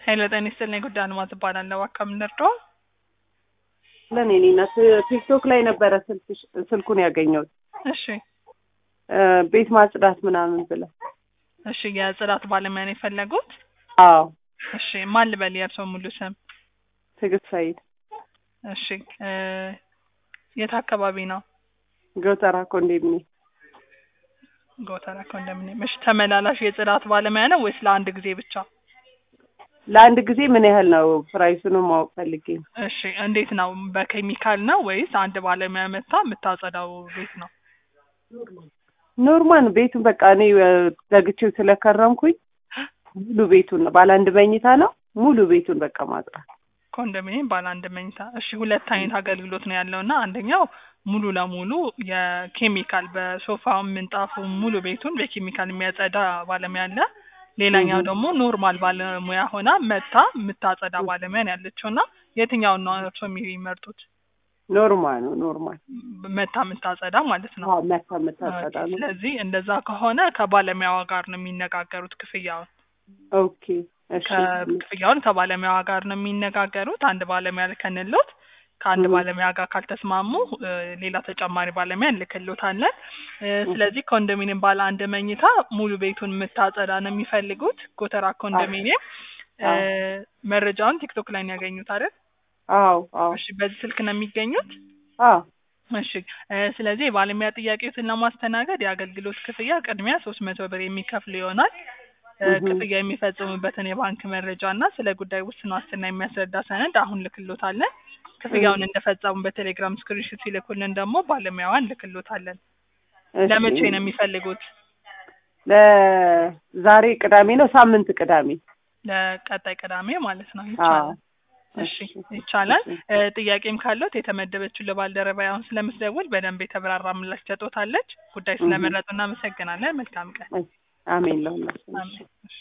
ኃይለ ጤና ይስጥልኝ። ጉዳይ አልማዝ እባላለሁ። አካባቢ ደርዶ ለኔ እኔና ቲክቶክ ላይ ነበረ ስልክሽ ስልኩን ያገኘሁት እሺ፣ እ ቤት ማጽዳት ምናምን ብለህ። እሺ። የጽዳት ባለሙያ ነው የፈለጉት? አዎ እሺ። ማን ልበል የእርስዎ ሙሉ ስም? ትዕግስት ሰይድ እሺ። እ የት አካባቢ ነው? ጎተራ ኮንዶሚኒየም። ጎተራ ኮንዶሚኒየም። እሺ። ተመላላሽ የጽዳት ባለሙያ ነው ወይስ ለአንድ ጊዜ ብቻ? ለአንድ ጊዜ ምን ያህል ነው? ፕራይሱንም ማወቅ ፈልጌ ነው። እሺ። እንዴት ነው? በኬሚካል ነው ወይስ አንድ ባለሙያ መታ የምታጸዳው ቤት ነው? ኖርማል ቤቱን በቃ እኔ እ ዘግቼው ስለከረምኩኝ ሙሉ ቤቱን ነው። ባለ አንድ መኝታ ነው። ሙሉ ቤቱን በቃ ማጽዳት። ኮንዶሚኒየም ባለ አንድ መኝታ። እሺ። ሁለት አይነት አገልግሎት ነው ያለው እና አንደኛው ሙሉ ለሙሉ የኬሚካል በሶፋው ምንጣፉ ሙሉ ቤቱን በኬሚካል የሚያጸዳ ባለሙያ አለ። ሌላኛው ደግሞ ኖርማል ባለሙያ ሆና መታ የምታጸዳ ባለሙያ ነው ያለችው እና የትኛውን ነው እርስዎ የሚመርጡት? ኖርማል ነው። ኖርማል መታ የምታጸዳ ማለት ነው። አዎ፣ መታ የምታጸዳ ነው። ስለዚህ እንደዛ ከሆነ ከባለሙያዋ ጋር ነው የሚነጋገሩት ክፍያውን ኦኬ እሺ ክፍያውን ከባለሙያዋ ጋር ነው የሚነጋገሩት። አንድ ባለሙያ ልከንሎት ከአንድ ም። ባለሙያ ጋር ካልተስማሙ እ ሌላ ተጨማሪ ባለሙያ እንልክሎታለን። እ ስለዚህ ኮንዶሚኒየም ባለ አንድ መኝታ ሙሉ ቤቱን የምታጸዳ ነው የሚፈልጉት። ጎተራ ኮንዶሚኒየም እ አዎ። መረጃውን ቲክቶክ ላይ ነው ያገኙት አይደል? አዎ አዎ እሺ በዚህ ስልክ ነው የሚገኙት? አዎ እሺ እ ስለዚህ የባለሙያ ጥያቄዎትን ለማስተናገድ የአገልግሎት ክፍያ ቅድሚያ ሶስት መቶ ብር የሚከፍሉ ይሆናል። እ እህ። ክፍያ የሚፈጽሙበትን የባንክ መረጃ እና ስለ ጉዳይ ውስን ዋስትና የሚያስረዳ ሰነድ አሁን ልክሎታለን። ክፍያውን እንደፈጸሙ በቴሌግራም ስክሪንሾት ሲልኩልን ደግሞ ባለሙያዋን እንልክሎታለን። እሺ። ለመቼ ነው የሚፈልጉት? ለዛሬ ቅዳሜ ነው። ሳምንት ቅዳሜ። ለቀጣይ ቅዳሜ ማለት ነው። አዎ ይቻላል። እሺ ይቻላል። እሺ። እ ጥያቄም ካለት የተመደበችው ለባልደረባ አሁን ስለምትደውል በደንብ የተብራራ ምላሽ ትሰጦታለች። ጉዳይ ስለመረጡ እናመሰግናለን። መልካም ቀን። እሺ። አሜን ለሁላችን። አሜን። እሺ።